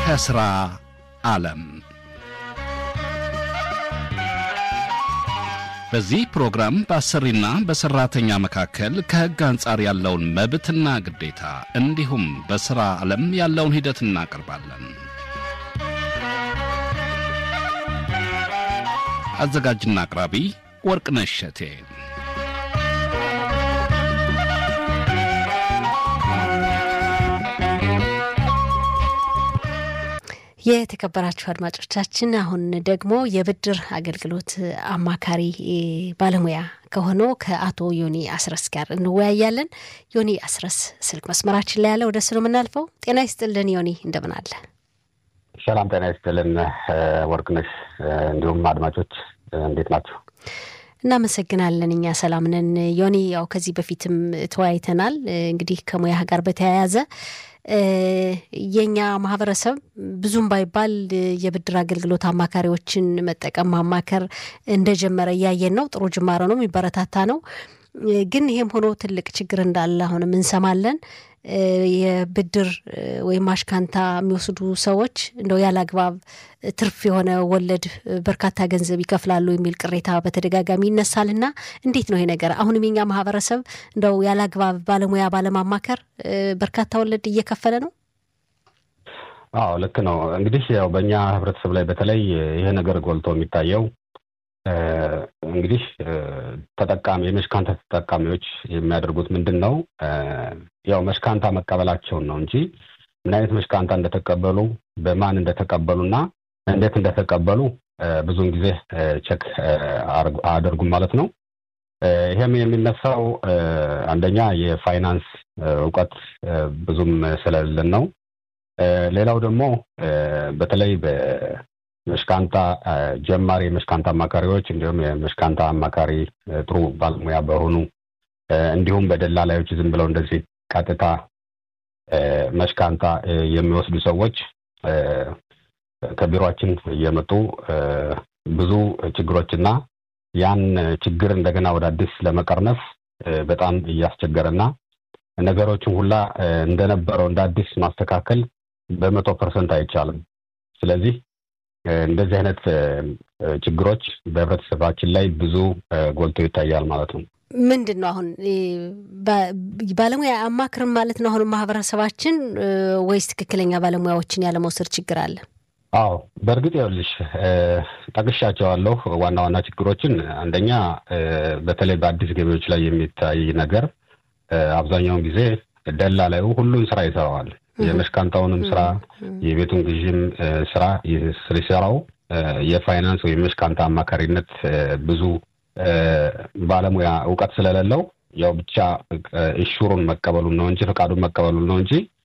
ከሥራ ዓለም በዚህ ፕሮግራም በአሰሪና በሠራተኛ መካከል ከሕግ አንጻር ያለውን መብትና ግዴታ እንዲሁም በሥራ ዓለም ያለውን ሂደት እናቀርባለን። አዘጋጅና አቅራቢ ወርቅነሽ እሸቴ። የተከበራችሁ አድማጮቻችን አሁን ደግሞ የብድር አገልግሎት አማካሪ ባለሙያ ከሆነው ከአቶ ዮኒ አስረስ ጋር እንወያያለን። ዮኒ አስረስ ስልክ መስመራችን ላይ ያለ ወደ እሱ ነው የምናልፈው። ጤና ይስጥልን ዮኒ፣ እንደምን አለ? ሰላም ጤና ይስጥልን ወርቅነሽ፣ እንዲሁም አድማጮች እንዴት ናቸው? እናመሰግናለን። እኛ ሰላም ነን። ዮኒ፣ ያው ከዚህ በፊትም ተወያይተናል። እንግዲህ ከሙያ ጋር በተያያዘ የኛ ማህበረሰብ ብዙም ባይባል የብድር አገልግሎት አማካሪዎችን መጠቀም ማማከር እንደጀመረ እያየን ነው። ጥሩ ጅማሮ ነው፣ የሚበረታታ ነው። ግን ይሄም ሆኖ ትልቅ ችግር እንዳለ አሁንም እንሰማለን። የብድር ወይም አሽካንታ የሚወስዱ ሰዎች እንደው ያለ አግባብ ትርፍ የሆነ ወለድ በርካታ ገንዘብ ይከፍላሉ የሚል ቅሬታ በተደጋጋሚ ይነሳል እና እንዴት ነው ይሄ ነገር? አሁንም የኛ ማህበረሰብ እንደው ያለ አግባብ ባለሙያ ባለማማከር በርካታ ወለድ እየከፈለ ነው። አዎ ልክ ነው። እንግዲህ ያው በእኛ ህብረተሰብ ላይ በተለይ ይሄ ነገር ጎልቶ የሚታየው እንግዲህ ተጠቃሚ የመሽካንታ ተጠቃሚዎች የሚያደርጉት ምንድን ነው? ያው መሽካንታ መቀበላቸውን ነው እንጂ ምን አይነት መሽካንታ እንደተቀበሉ በማን እንደተቀበሉና እንዴት እንደተቀበሉ ብዙውን ጊዜ ቼክ አያደርጉም ማለት ነው። ይሄም የሚነሳው አንደኛ የፋይናንስ እውቀት ብዙም ስለሌለን ነው። ሌላው ደግሞ በተለይ መሽካንታ ጀማሪ የመሽካንታ አማካሪዎች እንዲሁም የመሽካንታ አማካሪ ጥሩ ባለሙያ በሆኑ እንዲሁም በደላላዮች ዝም ብለው እንደዚህ ቀጥታ መሽካንታ የሚወስዱ ሰዎች ከቢሮችን እየመጡ ብዙ ችግሮችና ያን ችግር እንደገና ወደ አዲስ ለመቀርነፍ በጣም እያስቸገረና ነገሮችን ሁላ እንደነበረው እንደ አዲስ ማስተካከል በመቶ ፐርሰንት አይቻልም። ስለዚህ እንደዚህ አይነት ችግሮች በህብረተሰባችን ላይ ብዙ ጎልቶ ይታያል ማለት ነው። ምንድን ነው አሁን ባለሙያ አማክርም ማለት ነው አሁን ማህበረሰባችን ወይስ ትክክለኛ ባለሙያዎችን ያለመውሰድ ችግር አለ? አዎ በእርግጥ ይኸውልሽ ጠቅሻቸዋለሁ ዋና ዋና ችግሮችን። አንደኛ በተለይ በአዲስ ገቢዎች ላይ የሚታይ ነገር አብዛኛውን ጊዜ ደላላዩ ሁሉን ስራ ይሰራዋል። የመሽካንታውንም ስራ የቤቱን ግዥም ስራ ሲሰራው የፋይናንስ ወይም የመሽካንታ አማካሪነት ብዙ ባለሙያ እውቀት ስለሌለው ያው ብቻ ኢሹሩን መቀበሉን ነው እንጂ ፈቃዱን መቀበሉን ነው እንጂ